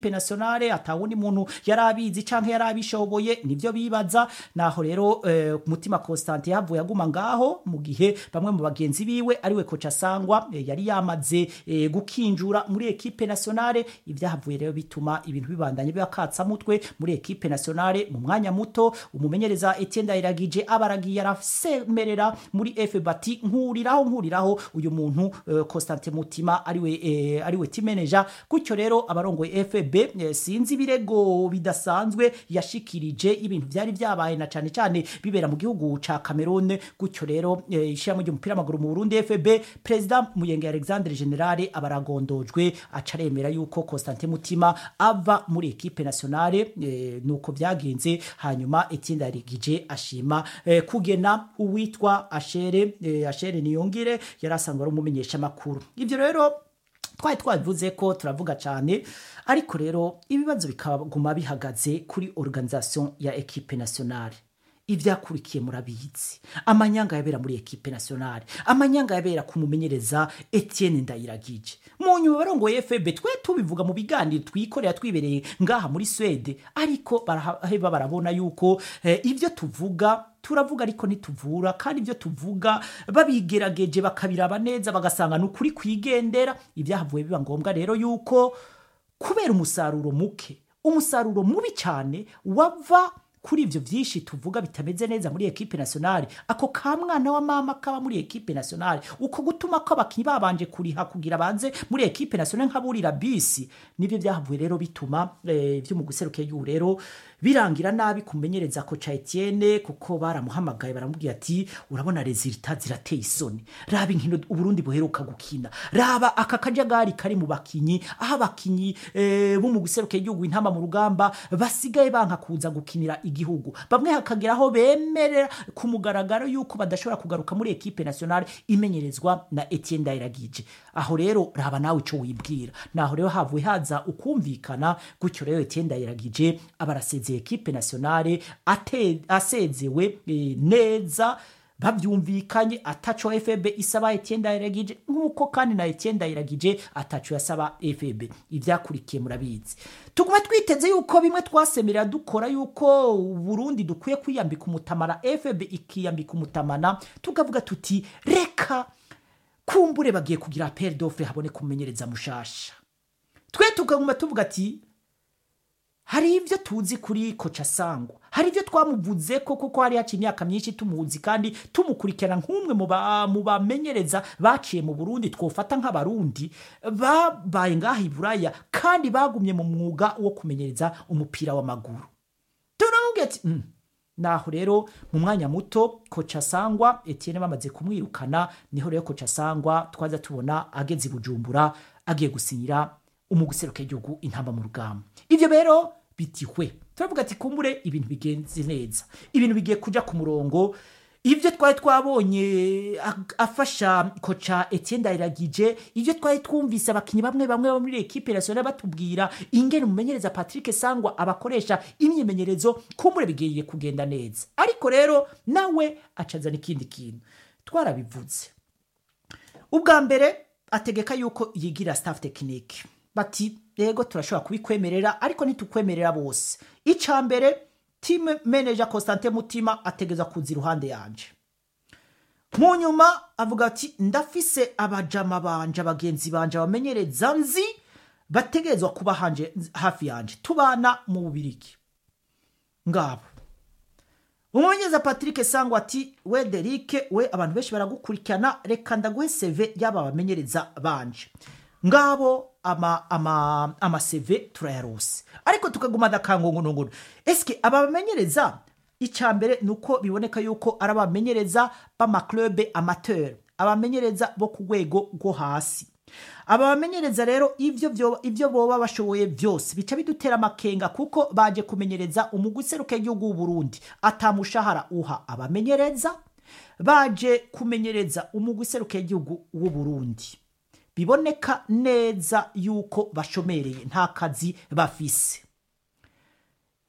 nationale atawundi muntu yari abizi canke yari abishoboye nivyo bibaza naho rero eh, mutima Constantin yavuye aguma ngaho mu gihe bamwe mu bagenzi biwe ariwe koca sangwa eh, yari yamaze eh, gukinjura muri equipe nationale ivyahavuye rero bituma ibintu bibandanye bibakatsa mutwe muri equipe nationale mu mwanya muto umumenyereza Etienne Ndayiragije abaragiye arasemerera muri F bati nkuriraho nkuriraho uyu muntu eh, Constantin Mutima ariwe eh, ariwe team manager gutyo rero abarongoye FB eh, sinzi ibirego bidasanzwe yashikirije ibintu byari byabaye na cyane cyane bibera mu gihugu ca Cameroon gutyo rero eh, ishyirahamwe ry'umupira w'amaguru mu Burundi FB President Muyenge Alexandre General abaragondojwe acaremera yuko Constantin Mutima ava muri equipe nationale eh, nuko byagenze hanyuma Etienne Ndayiragije ashima eh, kugena uwitwa Ashere eh, Ashere Niyongire yari asanzwe ari umumenyesha makuru ivyo rero twari twabivuze ko turavuga cyane ariko rero ibibazo bikaguma bihagaze kuri organisation ya equipe nationale ivyakurikiye murabizi amanyanga yabera muri equipe nationale amanyanga yabera kumumenyereza Etienne Ndayiragije mu nyuma barongoye FB twe tubivuga mu biganiro twikorera twibereye ngaha muri Swede ariko baraheba barabona yuko eh, ivyo tuvuga turavuga ariko ntituvura kandi ibyo tuvuga babigerageje bakabiraba neza bagasanga ni ukuri kwigendera ibyahavuye biba ngombwa rero yuko kubera umusaruro muke umusaruro mubi cyane wava kuri ibyo byinshi tuvuga bitameze neza muri ekipe nationale ako ka mwana wa mama kaba muri ekipe nationale uko gutuma ko abakinnyi babanje kuriha kugira banze muri ekipe nationale nk'aburira bisi nibyo byahavuye rero bituma eh, byo mu guseruka y'ubu rero birangira nabi kumenyereza ko ca Etienne kuko baramuhamagaye baramubwira ati urabona resultat zirateye isoni raba inkino uburundi buheruka gukina raba aka kajagari kari mu bakinyi aho abakinyi eh, bo mu guseruka igihugu intama mu rugamba basigaye banka kuza gukinira igihugu bamwe hakagira aho bemerera ku mugaragaro yuko badashobora kugaruka muri ekipe nationale imenyerezwa na Etienne Ndayiragije aho rero raba nawe ico wibwira naho rero havuye haza ukumvikana gutyo rero Etienne Ndayiragije abarasezeye ekipe nationale ate- asezewe eh, neza bavyumvikanye ataco FB isaba Etienne Ndayiragije nkuko kandi na Etienne Ndayiragije ataco yasaba FB ivyakurikiye murabizi tuguma twiteze yuko bimwe twasemerera dukora yuko Burundi dukwiye kwiyambika umutamana FB ikiyambika umutamana tukavuga tuti reka kumbure bagiye kugira appel d'offre habone kumenyereza mushasha twe tukaguma tuvuga ati hari ibyo tuzi kuri koca sangwa hari ibyo twamuvuze ko kuko hari haciye imyaka myinshi tumuzi kandi tumukurikirana nk'umwe mu ba- mu bamenyereza baciye mu burundi twofata nk'abarundi babaye ngaha i buraya kandi bagumye mu mwuga wo kumenyereza umupira w'amaguru turamubwira ati "Mm." naho rero mu mwanya muto koca sangwa etienne bamaze kumwirukana niho rero koca sangwa twaza tubona ageze i bujumbura agiye gusinyira umuguseruka igihugu intamba mu rugamba ivyo rero bitihwe turavuga ati kumbure ibintu bigenze neza ibintu bigiye kuja ku murongo ibyo twari twabonye ag- afasha koca Etienne Ndayiragije ibyo twari twumvise abakinnyi bamwe bamwe bo muri ekipe nationale batubwira ingene umumenyereza Patrick Sangwa abakoresha imyimenyerezo kumbure bigiye kugenda neza ariko rero nawe acazana ikindi kintu twarabivuze ubwa mbere ategeka yuko yigira staff tekinike bati yego turashobora kubikwemerera ariko ntitukwemerera bose icya mbere team manager Constantin Mutima ategeza kuza iruhande yanje mu nyuma avuga ati ndafise abajama banje abagenzi banje abamenyereza nzi bategerezwa kuba hanje hafi yanje tubana mu bubirigi ngabo umumenyereza patrick sangwa ati we derike we abantu benshi baragukurikirana reka ndaguhe seve y'aba bamenyereza banje ngabo ama ama ama seve turayarose ariko tukaguma dakangongonongono eske aba bamenyereza icya mbere ni uko biboneka yuko ari abamenyereza b'amaklube amateur abamenyereza bo ku rwego rwo hasi aba bamenyereza rero ibyo byo- ibyo boba bashoboye byose bica bidutera amakenga kuko baje kumenyereza umugwi useruka igihugu w'u Burundi atamushahara uha abamenyereza baje kumenyereza umugwi useruka igihugu w'u Burundi biboneka neza yuko bashomereye nta kazi bafise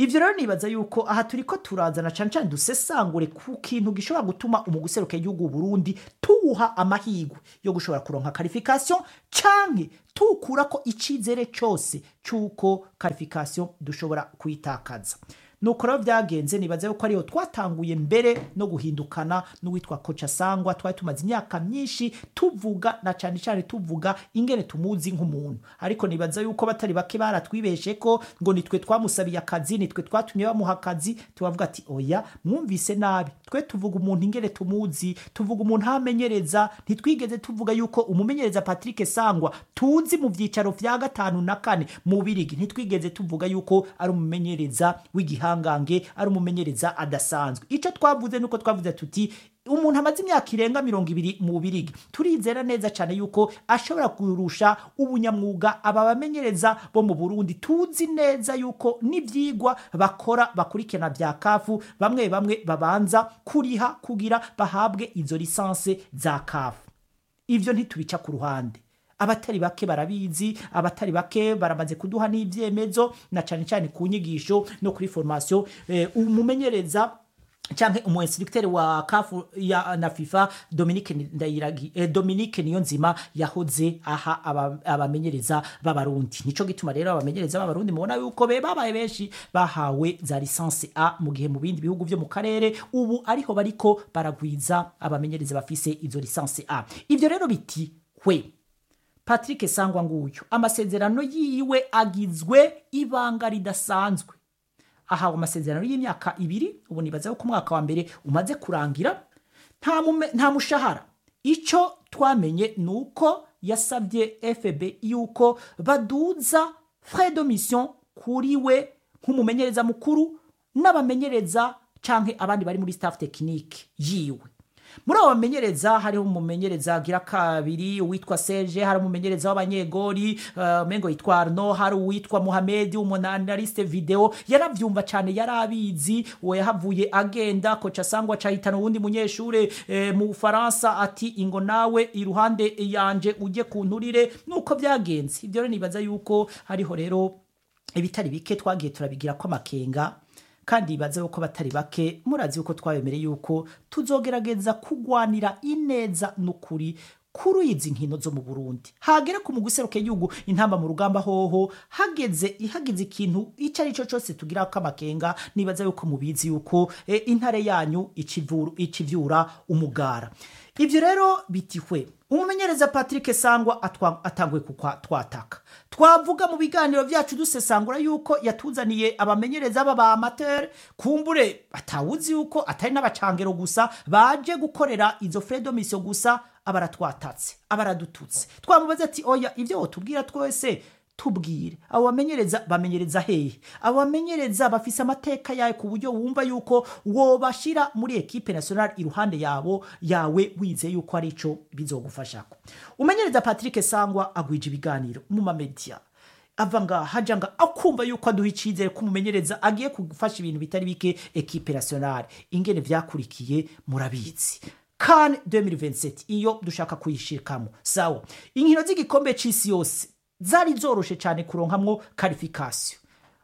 ivyo rero nibaza yuko aha turiko turazana cane cane dusesangure ku kintu gishobora gutuma umuguseruka igihugu Burundi tuwuha amahigwe yo gushobora kuronka qualification canke tukurako icizere cose c'uko qualification dushobora kuyitakaza nuko rero byagenze nibaza yuko ariyo twatanguye mbere no guhindukana n'uwitwa koca sangwa twari tumaze imyaka myinshi tuvuga na cyane cyane tuvuga ingene tumuzi nk'umuntu ariko nibaza yuko batari bake baratwibeshe ko ngo nitwe twamusabiye akazi nitwe twatumye bamuha akazi tubavuga ati oya mwumvise nabi twe tuvuga umuntu ingene tumuzi tuvuga umuntu hamenyereza ntitwigeze tuvuga yuko umumenyereza Patrick Sangwa tuzi mu vyicaro vya gatanu na kane mu birigi ntitwigeze tuvuga yuko ari umumenyereza w'igihangange ari umumenyereza adasanzwe ico twavuze nuko twavuze tuti umuntu amaze imyaka irenga mirongo ibiri mu birigi turizera neza cyane yuko ashobora kurusha ubunyamwuga aba bamenyereza bo mu burundi tuzi neza yuko n'ivyigwa bakora bakurikirana vya kafu bamwe bamwe babanza kuriha kugira bahabwe izo lisanse za kafu ivyo ntitubica ku ruhande abatari bake barabizi abatari bake baramaze kuduha n'ivyemezo na cyane cyane ku nyigisho no kuri formation eh, umumenyereza canke umu instructeur wa kafu ya na FIFA Dominique Ndayiragi eh, Dominique Niyonzima yahoze aha abamenyereza aba b'abarundi nico gituma rero abamenyereza b'abarundi mubona yuko be babaye benshi bahawe za licence A mu gihe mu bindi bihugu vyo mu karere ubu ariho bariko baragwiza abamenyereza bafise izo licence A ivyo rero biti hwe Patrick Sangwa nguyu amasezerano yiwe agizwe ibanga ridasanzwe ahawe amasezerano y'imyaka ibiri ubu nibaza ko umwaka wa mbere umaze kurangira nta mume, nta mushahara ico twamenye nuko yasabye FB yuko baduza frais de mission kuri we nk'umumenyereza mukuru n'abamenyereza canke abandi bari muri staff technique yiwe muri abo bamenyereza hariho umumenyereza agira kabiri uwitwa Serge hari umumenyereza w'abanyegori uh, mengo yitwa Arno hari uwitwa Mohamed umunanaliste video yaravyumva cyane yarabizi uwo yahavuye agenda koca sangwa cahitana uwundi munyeshure eh, mu Faransa ati ingo nawe iruhande yanje uje kunturire nuko byagenze ivyo rero nibaza yuko hariho rero ibitari bike twagiye turabigira ko amakenga kandi ibaze yuko batari bake murazi yuko twabemereye yuko tuzogerageza kugwanira ineza n'ukuri kuri izi nkino zo mu Burundi hagera ku muguseruke yugu intamba mu rugamba hoho hageze ihageze ikintu ico ari cyo cyose tugira ko amakenga nibaza yuko mubizi yuko e, intare yanyu icivuru icivyura umugara ivyo rero bitihwe umumenyereza Patrick Sangwa atanguye kukwa twataka twavuga mu biganiro vyacu dusesangura yuko yatuzaniye abamenyereza baba amateur kumbure atawuzi yuko atari n'abacangero gusa baje gukorera izo fredo mission gusa abaratwatatse abaradututse twamubaza ati oya ivyo wotubwira twese tubwire abo bamenyereza bamenyereza hehe abo bamenyereza bafise amateka yawe ku buryo wumva yuko wobashira muri ekipe nationale iruhande yabo yawe wize yuko ari ico bizogufashako umenyereza Patrick Sangwa agwije ibiganiro mu mamedia ava ngaha haja nga akumva yuko aduha icizere ko umumenyereza agiye kugufasha ibintu bitari bike ekipe nationale ingene vyakurikiye murabizi kan 2027 iyo dushaka kuyishikamo sawa inkino z'igikombe c'isi yose zari zoroshe cyane kuronkamwo qualification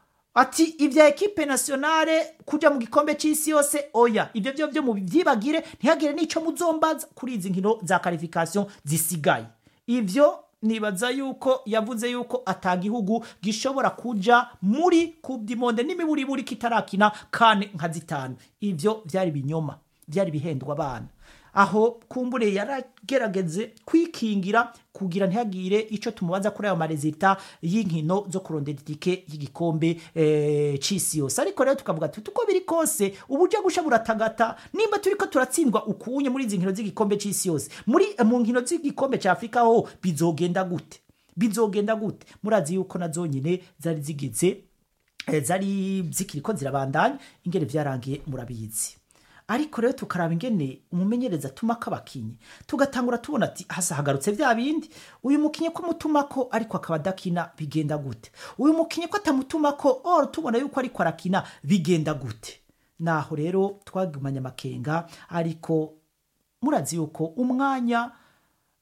ati ibya ekipe nationale kuja mu gikombe c'isi yose oya ivyo vyo vyo muvyibagire ntihagire n'ico muzombaza kuri izi nkino za qualification zisigaye ivyo nibaza yuko yavuze yuko atagihugu gishobora kuja muri coupe du monde n'imiburiburi kitarakina kane nka zitanu ivyo vyari binyoma vyari bihendwa abana aho kumbure yaragerageze kwikingira kugira ntihagire ico tumubaza kuri ayo marezita y'inkino zo kurondera itike y'igikombe e, c'isi yose ariko rero tukavuga tuti uko biri kose uburyo gusha buratagata nimba turiko turatsindwa ukunye muri izi nkino z'igikombe c'isi yose muri mu nkino z'igikombe ca Afrika ho bizogenda gute bizogenda gute murazi yuko nazo nyine zari zigeze e, zari zikiriko zirabandanya ingene vyarangiye murabizi ariko rero tukaraba ingene umumenyereza atumako abakinyi tugatangura tubona ati hasa hagarutse vya bindi uyu mukinyi ko mutumako ariko akaba adakina bigenda gute uyu mukinyi ko atamutumako or tubona yuko ariko arakina bigenda gute naho rero twagumanye amakenga ariko murazi yuko umwanya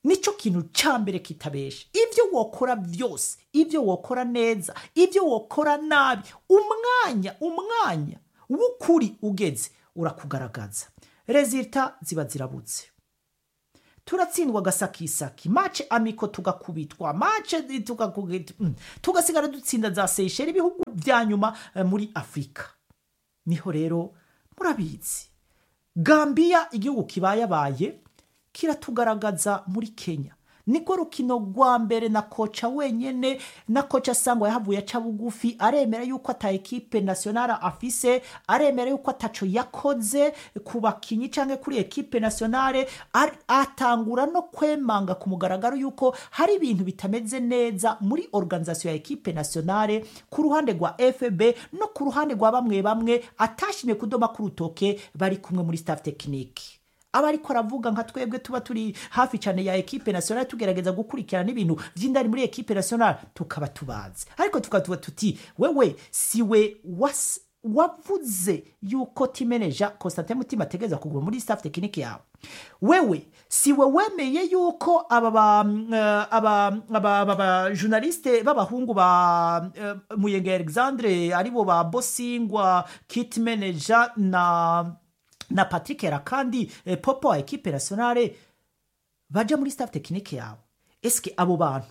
nicyo kintu cya mbere kitabesha ibyo wokora byose ibyo wokora neza ibyo wokora nabi umwanya umwanya w'ukuri ugeze urakugaragaza rezita ziba zirabutse turatsindwa agasakisaki mace amiko tugakubitwa mace tugakubitwa mm, tugasigara dutsinda za seyisheri ibihugu bya nyuma eh, muri afurika niho rero murabizi gambiya igihugu kibayabaye kiratugaragaza muri kenya niko rukino rwa mbere na koca wenyene na koca sangwa yahavuye aca bugufi aremera yuko ata ekipe nationale afise aremera yuko ataco yakoze ku bakinyi canke kuri ekipe nationale ar- atangura no kwemanga ku mugaragaro yuko hari ibintu bitameze neza muri organisation ya ekipe nationale ku ruhande rwa fb no ku ruhande rwa bamwe bamwe atashimye kudoma ku rutoke bari kumwe muri staff technique aba ariko aravuga nka twebwe tuba turi hafi cyane ya ekipe nationale tugerageza gukurikirana n'ibintu by'indani muri ekipe nationale tukaba tubazi ariko tukaba tuti wewe siwe was wavuze yuko timeneja Constantin Mutima ategereza kuguma muri staff technique yawe wewe siwe wemeye yuko aba ba eh, aba aba aba ba journaliste b'abahungu ba eh, Muyenge Alexandre aribo ba Bosingwa kit manager na na Patrick Rakandi eh, popo wa ekipe nationale baja muri staff technique yawe eske abo bantu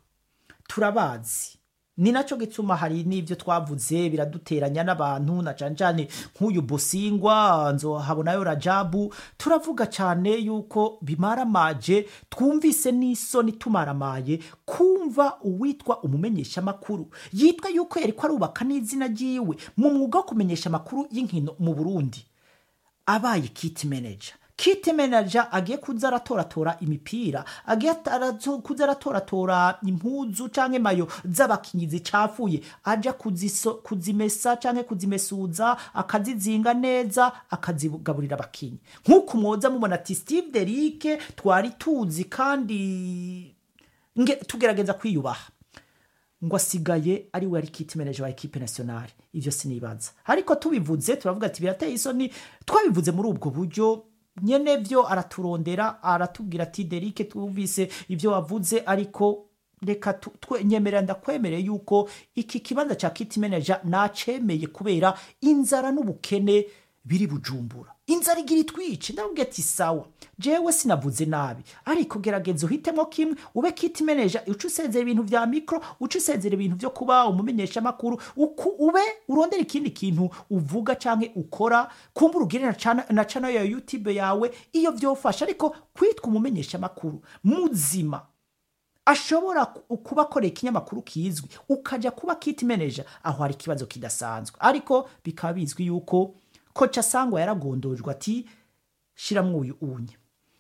turabazi ni nacyo gituma hari n'ibyo twavuze biraduteranya n'abantu na cyane cyane nk'uyu bosingwa nzohabonayo rajabu turavuga cyane yuko bimaramaje twumvise n'isoni tumaramaye kumva uwitwa umumenyeshamakuru yitwa yuko yari ko arubaka n'izina ryiwe mu mwuga wo kumenyesha amakuru y'inkino mu burundi abaye kiti manager kiti manager agiye kuza aratoratora imipira agiye arato- kuza aratoratora impuzu canke mayo z'abakinyi zicafuye aja kuziso, kuzimesa canke kuzimesuza akazizinga neza akazigaburira abakinyi nk'uko mwoza mubona ati steve derike twari tuzi kandi nge tugerageza kwiyubaha ngo asigaye ari we ari kiti manager wa ekipe nationale ivyo sinibaza ariko tubivuze turavuga ati birateye isoni twabivuze muri ubwo buryo nyene vyo araturondera aratubwira ati derike twumvise ivyo wavuze ariko reka tu- twe- nyemerera ndakwemereye yuko iki kibanza ca kiti manager nacemeye kubera inzara n'ubukene biri bujumbura inzara igira itwice ndababwira ati sawa jewe sinavuze nabi ariko gerageza uhitemo kimwe ube kiti manager uca usezera ibintu vya mikro uca usezera ibintu vyo kuba umumenyeshamakuru uku- ube urondera ikindi kintu uvuga canke ukora kumbura ugire na cana- na channel ya youtube yawe iyo vyofasha ariko kwitwa umumenyeshamakuru muzima ashobora ku- kuba akorera ikinyamakuru kizwi ukajya kuba kiti manager aho hari ikibazo kidasanzwe ariko bikaba bizwi yuko koca sangwa yaragondojwe ati shiramwo uyu unye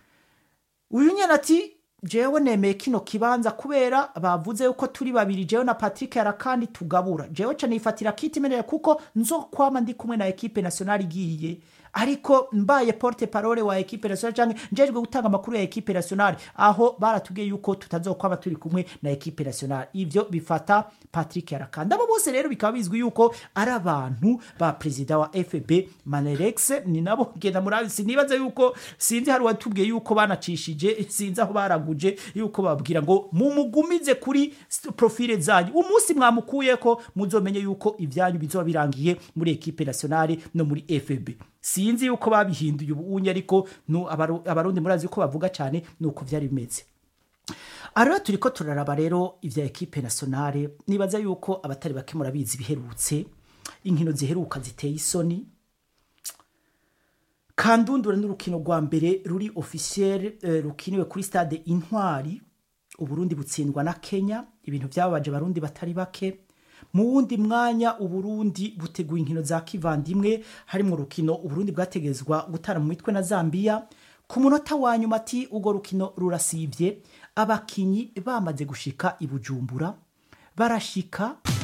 uyu nyene ati jewe nemeye kino kibanza kubera bavuze yuko turi babiri jewe na patrick yarakandi tugabura jewe ca nifatira kiti manager kuko nzokwama ndi kumwe na ekipe nationale igiye ariko mbaye porte parole wa ekipe nationale canke njejwe gutanga amakuru ya ekipe nationale aho baratubwiye yuko tutazokwaba turi kumwe na ekipe nationale ivyo bifata patrick yarakandi abo bose rero bikaba bizwi yuko ari abantu ba perezida wa fb manerex ni nabo genda murabi sinibaza yuko sinzi hari watubwiye yuko banacishije sinzi aho baraguje yuko babwira ngo mumugumize kuri s- profile zanyu umunsi mwamukuyeko muzomenye yuko ibyanyu bizoba birangiye muri ekipe nationale no muri fb sinzi yuko babihinduye ubunye ariko nu- abaru- abarundi murazi yuko bavuga cyane nuko vyari bimeze aha rero turi ko turaraba rero ibya ekipe nationale nibaza yuko abatari bake murabizi biherutse inkino ziheruka ziteye isoni kandundura n'urukino rwa mbere ruri officiel eh, rukiniwe kuri stade intwari uburundi butsindwa na kenya ibintu byababaje abarundi batari bake mu wundi mwanya uburundi buteguye inkino za kivandimwe harimo urukino uburundi bwategezwa gutara mu mitwe na zambia ku munota wa nyuma ati urwo rukino rurasivye abakinyi bamaze gushika i bujumbura barashika